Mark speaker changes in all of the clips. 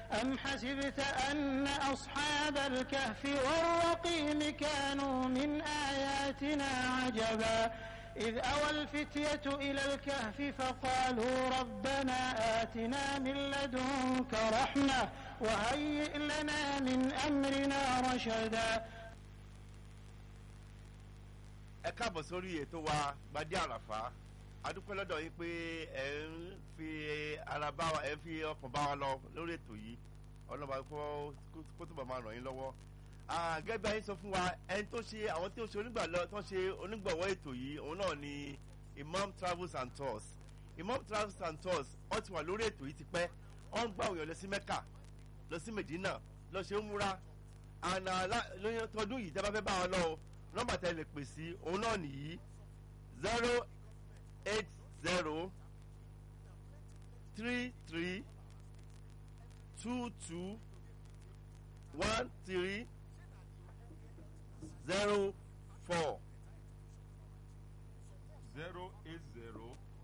Speaker 1: أم حسبت أن أصحاب الكهف والرقيم كانوا من آياتنا عجبا إذ أوى الفتية إلى الكهف فقالوا ربنا آتنا من لدنك رحمة وهيئ لنا من أمرنا رشدا
Speaker 2: ẹ káàbọ̀ sórí ètò wa gbadé àràfà adúpẹ́ lọ́dọ̀ yín pé ẹ ń fi ara bá wa ẹ ń fi ọkàn bá wa lọ lórí ètò yìí ọlọ́ba kó kó túbọ̀ máa ràn yín lọ́wọ́ gẹ́gẹ́ bí ayé sọ fún wa ẹni tó ṣe àwọn tí ó ṣe onígbàlọ́ tó ṣe onígbọ̀wọ́ ètò yìí òun náà ni Imam Travels and Tours Imam Travels and Tours wọ́n ti wà lórí ètò yìí tipẹ́ wọ́n ń gbà òyìn lọ sí Mẹ́kà lọ sí Medina lọ ṣe ń múra àná lóyún tọdún yìí tẹ́ bá fẹ́ bá wọn lọ o nọ́mbà tẹ́ lè pè sí òun náà nìyí zero eight zero three three two two one three zero four
Speaker 3: zero eight zero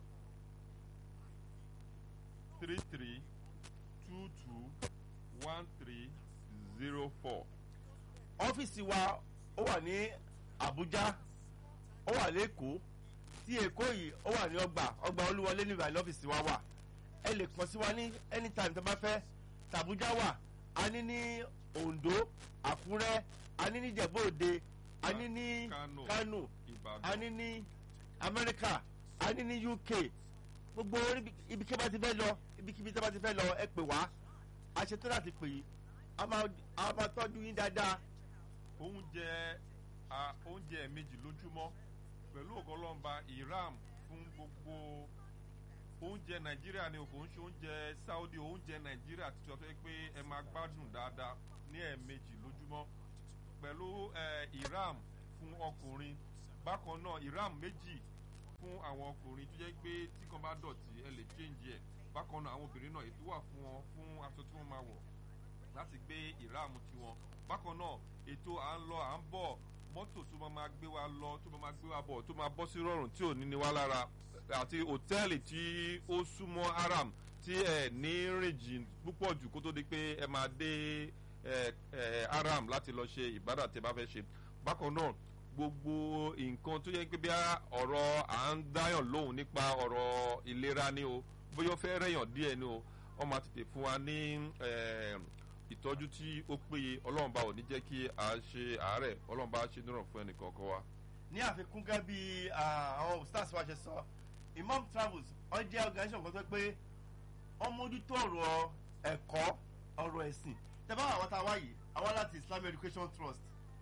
Speaker 3: three three two two one three zero four.
Speaker 2: ọ́fíìsì wa ó wà ní Àbújá ó wà lẹ́kọ̀ọ́ tí Èkó yìí ó wà ní ọgbà ọgbà Olúwọlé ní ìbàdàn ọ́fíìsì wa wà ẹ lè kàn sí wa ní anytime tó bá fẹ́ tàbújá wà a ní ní Oǹdó Àkúrẹ́ a ní ní Ìjẹ̀bú Òde a ní ní
Speaker 3: Kano,
Speaker 2: Kano
Speaker 3: Ìbàdàn.
Speaker 2: a ní ní Amẹ́ríkà a ní ní UK gbogbo orí- ibikíbi bá ti fẹ́ lọ ibikíbi tí a bá ti fẹ́ lọ ẹ pè wá a ṣetán láti pè yín a máa a máa tọ́jú yín dáadáa
Speaker 3: oúnjẹ a oúnjẹ méjì lójúmọ́ pẹ̀lú ọ̀gọ́lọ́mba iram fún gbogbo oúnjẹ nàìjíríà ni kò ń ṣe oúnjẹ saudi oúnjẹ nàìjíríà ti sọ pé ẹ máa gbádùn dáadáa ní ẹ̀ẹ̀mejì lójúmọ́ pẹ̀lú ẹ, iram fún ọkùnrin bákan náà iram méjì fún àwọn ọkùnrin tó jẹ́ pé tí kan bá dọ̀tí ẹ lè change ẹ̀ bákan náà àwọn obìnrin náà ètò wà fún wọn fún aṣọ tí wọ́n máa wọ̀ láti gbé ìráàmù tiwọn bákan náà ètò à ń lọ à ń bọ̀ mọ́tò tó máa máa gbé wa lọ tó máa máa gbé wa bọ̀ tó máa bọ́ sí rọrùn tí ò ní ní wá lára àti hòtẹ́ẹ̀lì tí ó súnmọ́ aram tí ẹ ní rìn jìn púpọ̀ jù kó tó di pé ẹ máa dé ẹ ẹ aram láti lọ ṣe ìbádà tí ẹ bá fẹ́ ṣe bákan náà gbogbo nǹkan tó yẹ pé bí ọ̀rọ̀ à ń dáyàn lóhùn nípa ọ̀rọ̀ ìlera ni o bóyá ó fẹ́ rẹ̀yàn díẹ̀ ni o wọ́n máa tètè fún wa ní eh, ìtọ́jú tí ó péye ọlọ́run bá ò ní jẹ́ kí a ṣe àárẹ̀ ọlọ́run bá ṣe níràn fún ẹnì kọ̀ọ̀kan wa.
Speaker 2: ní àfikún gẹ́gẹ́ bí àwọn stars wa ṣe sọ Imam Travels ó jẹ́ organisation kan tó pé wọ́n mójútó ọ̀rọ̀ ẹ̀kọ́ ọ̀rọ̀ ẹ̀sìn tẹ́bá àwọn tá a wá yìí àwọn láti Islamic Education Trust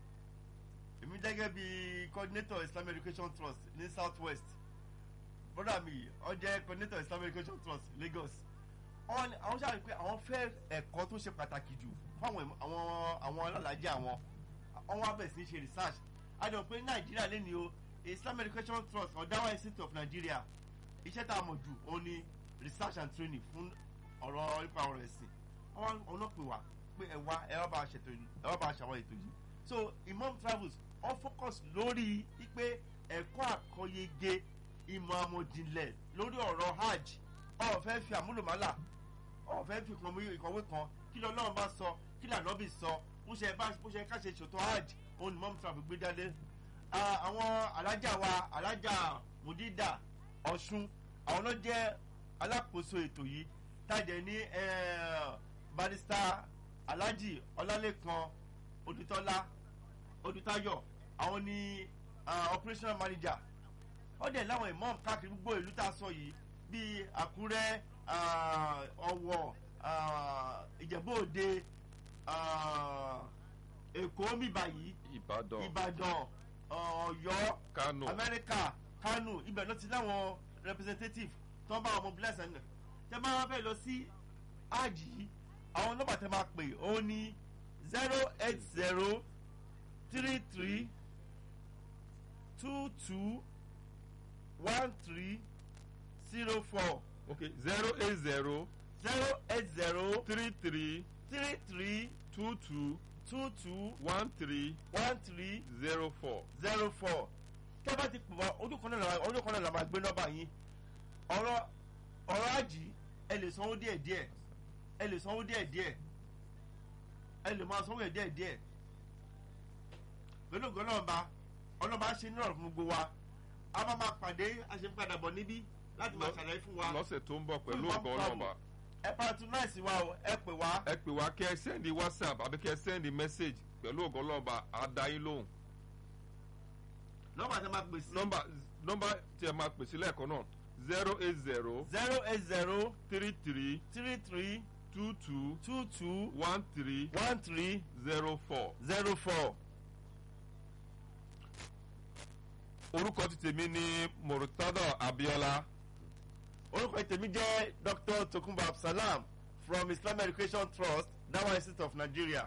Speaker 2: èmi gẹ́gẹ́ bí coordinator Islamic Education Trust ní South West brother mi ó jẹ́ coordinator Islamic Education Trust Lagos àwọn àwọn ṣáà rí pé àwọn fẹ́ ẹ̀kọ́ tó ṣe pàtàkì jù fún àwọn àwọn àwọn alálàájì àwọn àwọn abẹ̀ sí ṣe research a jọ pé Nàìjíríà lé ní o Islamic Education Trust Ọ̀dáwà Institute of Nigeria iṣẹ́ tá a mọ̀ jù òun ni research and training fún ọ̀rọ̀ nípa ọ̀rọ̀ ẹ̀sìn wọ́n ọlọ́pẹ̀ wá pé ẹ wá ẹ wá bá a ṣètò yìí ẹ wá bá a ṣàwọn ètò yìí so Imam Travels wọ́n focus lórí wípé ẹ̀kọ́ àkọyege ìmọ̀ àmọ̀jìnlẹ̀ lórí ọ̀rọ̀ hajj ọ̀ fẹ́ fi àmúlòmálà ọ̀ fẹ́ fi kan ìkọ̀wé kan kí ló Ọlọ́run bá sọ kí lànàbì sọ bó ṣe bá bó ṣe ká ṣe ṣètò hajj òun ni Imam Travels gbé jáde Ah, àwọn alájà wa alájà mudida ọ̀ṣun àwọn náà jẹ́ alákòóso ètò yìí tájẹ ní eh, barista alhaji ọlálẹ́kan odutọ́lá odutayọ àwọn ní ah, operational manager wọ́n dẹ̀ láwọn imam káàkiri gbogbo ìlú tá a sọ yìí bíi àkúrẹ́ ah, ọ̀wọ̀ ah, ìjẹ̀bú òde ah, èkó mìbà yìí
Speaker 3: ìbàdàn
Speaker 2: ìbàdàn ọ̀yọ́
Speaker 3: kánò
Speaker 2: amẹ́ríkà kánò ibẹ̀ ló ti láwọn representative tó ń bá wọn mobilize ẹ̀ tẹ́ bá wọn fẹ́ lọ sí àjì yìí àwọn nọ́mbà tẹ́ máa pè ó ní zero eight zero three three two two one three zero four
Speaker 3: ok zero eight zero
Speaker 2: zero eight zero
Speaker 3: three three
Speaker 2: three three
Speaker 3: two two
Speaker 2: two two
Speaker 3: one three
Speaker 2: one three
Speaker 3: zero four.
Speaker 2: zero four tẹ́ bá ti pè wá ojú kan náà la- ojú kan náà la máa gbé nọ́mbà yín ọ̀rọ̀ ọ̀rọ̀ àjì ẹ lè sanwó díẹ̀ díẹ̀ ẹ lè sanwó díẹ̀ díẹ̀ ẹ lè máa sanwó ẹ̀ díẹ̀ díẹ̀ pẹ̀lú ògùn ọlọ́ọ̀ba ọlọ́ọ̀ba ṣe ní ọ̀rọ̀ fún gbogbo wa a máa máa pàdé a ṣe ń padà bọ̀ níbí láti máa ṣàlàyé fún wa
Speaker 3: lọ́sẹ̀ tó ń bọ̀ pẹ̀lú
Speaker 2: Fún
Speaker 3: ògo
Speaker 2: Imam
Speaker 3: ọlọ́ọ̀ba
Speaker 2: ẹ patronize wa o ẹ pè wá
Speaker 3: ẹ pè wá kí ẹ sẹ́ndì whatsapp àbí kí ẹ sẹ́ndì message pẹ̀lú ògo ọlọ́ọ̀ba á dá yín lóhùn
Speaker 2: nọ́mbà tí a máa pè sí
Speaker 3: nọ́mbà nọ́mbà tí ẹ máa pè sí lẹ́ẹ̀kan náà zero eight zero
Speaker 2: zero eight zero
Speaker 3: three three
Speaker 2: three three
Speaker 3: two two
Speaker 2: two two
Speaker 3: one three
Speaker 2: one three
Speaker 3: zero four.
Speaker 2: zero four.
Speaker 3: orúkọ ti tèmi ní murtada abiola
Speaker 2: orúkọ tèmi jẹ́ dr tokunbo absalam from islamic education trust dawa institute of nigeria.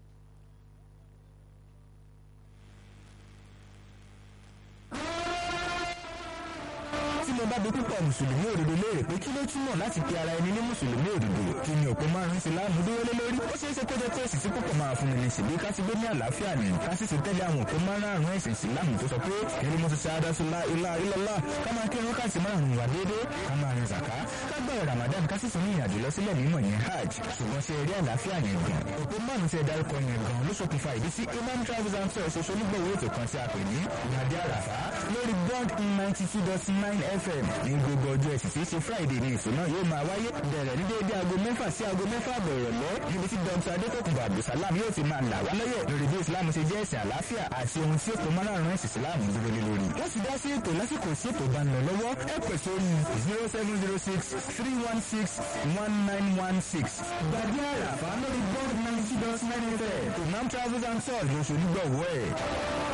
Speaker 4: tí mo bá bi púpọ̀ mùsùlùmí òdodo léèrè pé kí ló túmọ̀ láti pe ara ẹni ní mùsùlùmí òdodo kí ni òpó márùn-ún ìsìláàmù dúró lé lórí ó ṣeé ṣe kó jẹ́ pé èsì tí púpọ̀ máa fún mi ní ṣèbí ká ti gbé ní àlàáfíà ni ká sì sì tẹ́lẹ̀ àwọn òpó márùn-ún ẹ̀sìn ìsìláàmù tó sọ pé èrè mo ti ṣe adásúlá ilá ilọ́lá ká máa kírun ká sì márùn-ún wà déédéé ká máa rin zàká ká gbọ́ ramadan ká sì tún ní ìrìnàjò lọ sílẹ̀ mímọ̀ yẹn hajj ṣùgbọ́n ṣe eré àlàáfíà yẹn gan òpó márùn-ún tí ẹ dárúkọ yẹn gan ló ṣokùnfà ìdí sí imam travels and tours ṣoṣo onígbọ̀wọ́ ètò kan tí a pè ní ìyàdí àràfá lórí bond ninety two dot nine fm ní gbogbo ọjọ́ ẹ̀sìn tí í ṣe friday ní ìsúná yóò máa wáyé bẹ̀rẹ̀ ní déédéé aago mẹ́fà sí aago mẹ́fà àbọ̀ ìrọ̀lẹ́ níbi tí dr adékòkùnbọ̀ abdulsalam yóò ti máa là wá lọ́yẹ̀ lórí bí islam ṣe jẹ́ ẹ̀sìn àlàáfíà àti ohun tí ètò márùn-ún ẹ̀sìn islam dúró lé lórí. wọ́n sì dá sí ètò lásìkò sí ètò bá ń lọ lọ́wọ́ ẹ pè sórí zero seven zero six three one six one nine one six. gbàgbé àràfà lórí bond ninety dot nine fm imam travels and tours lóṣù nígbàwọ́ ẹ̀.